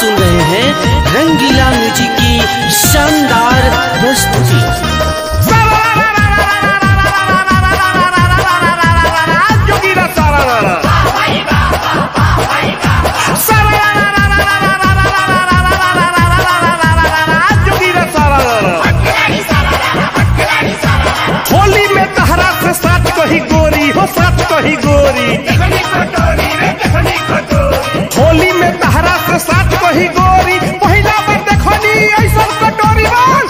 सुन रहे हैं रंगीला म्यूजिक की शानदार प्रस्तुति जोगीरा सारा रारा जोगीरा सारा रारा होली में तहरा से साथ कही गोरी हो साथ कही गोरी होली में तहरा से साथ कही गोरी पहिला बार देखनी ऐसा कटोरी बस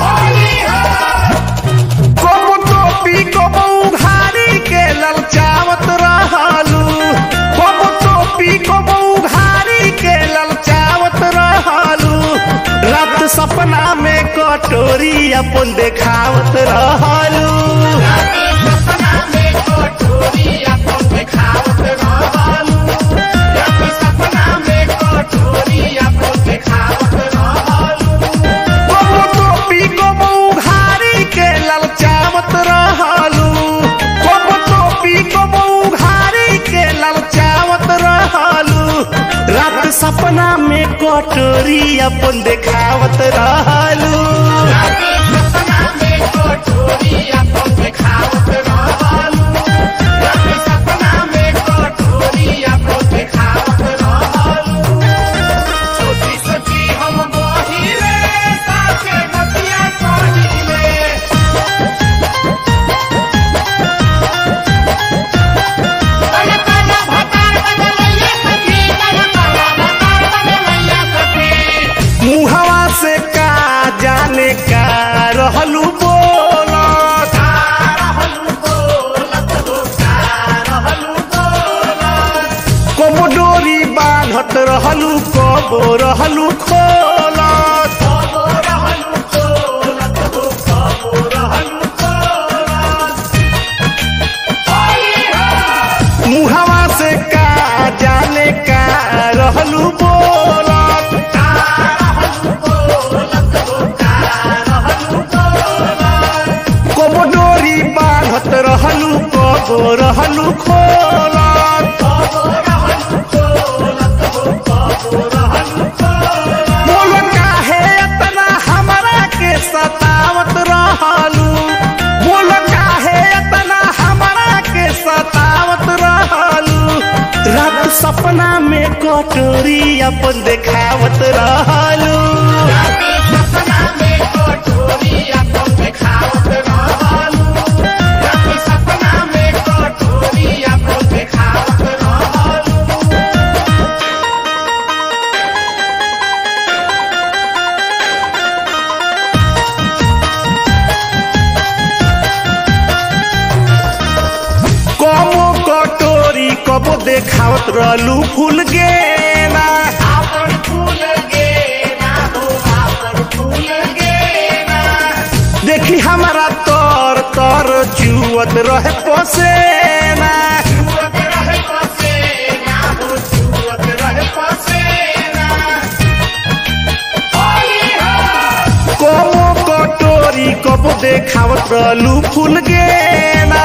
कबो टोपी कबो उघारी के ललचावत रहलू कबो टोपी कबो उघारी के ललचावत रहलू रात सपना में कटोरी अपन देखावत रहलू कबो टोपी कबो उघारी के ललचावत रहलू कबो टोपी कबो उघारी के ललचावत रहलू रात सपना में कटोरी अपन देखावत रहलू मुहवा से का जाने का रहलू बोलत कबो डोरी बांधत रहलू कबो रहलू खोलत मुहवा से का जाने का रहलू बोलत कबो डोरी बांधत रहलू कबो रहलू खोलत बोलो काहे इतना हमरा के सतावत रहलू बोलो काहे इतना हमरा के सतावत रहलू रात सपना में कटोरी अपन देखावत रहलू कबो कटोरी कबो देखावत रहलू फूल गेना देखी हमारा तर तर चुअत रहे पसेना कबो कटोरी कबो देखावत रहलू फूल गेना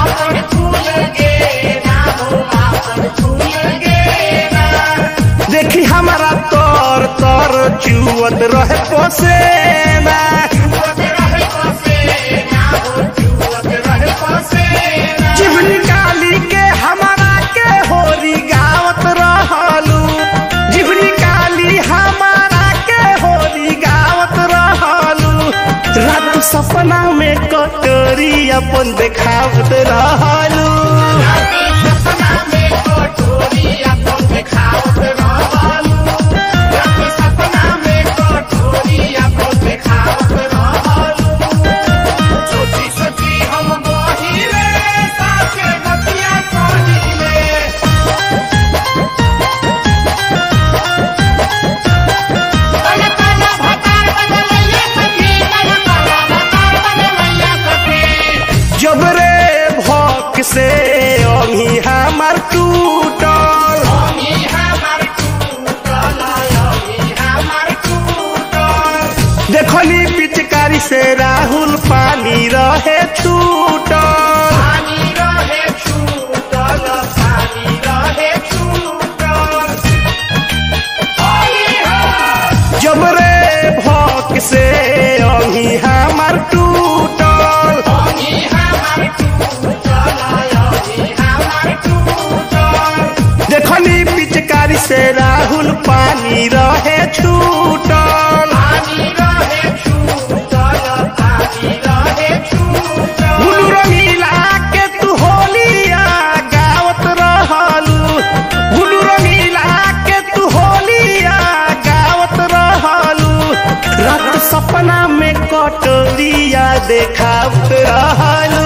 देखी हमारा तर तर चुअत रहे पसेना जिभनी काली के हमारा के होरी गावत रहलू जिभनी काली हमारा के होरी गावत रहलू रात सपना में कटोरी अपन देखावत रहलू जब रे भक से अभी हमार टूटल देखली पिचकारी से राहुल पानी रहे छूटल पानी रहे छूटल हुलू रंगीला के तू होलिया गावत रहलू हुलू रंगीला के तू होलिया गावत रहलू रात सपना में कटोरिया देखावत रहलू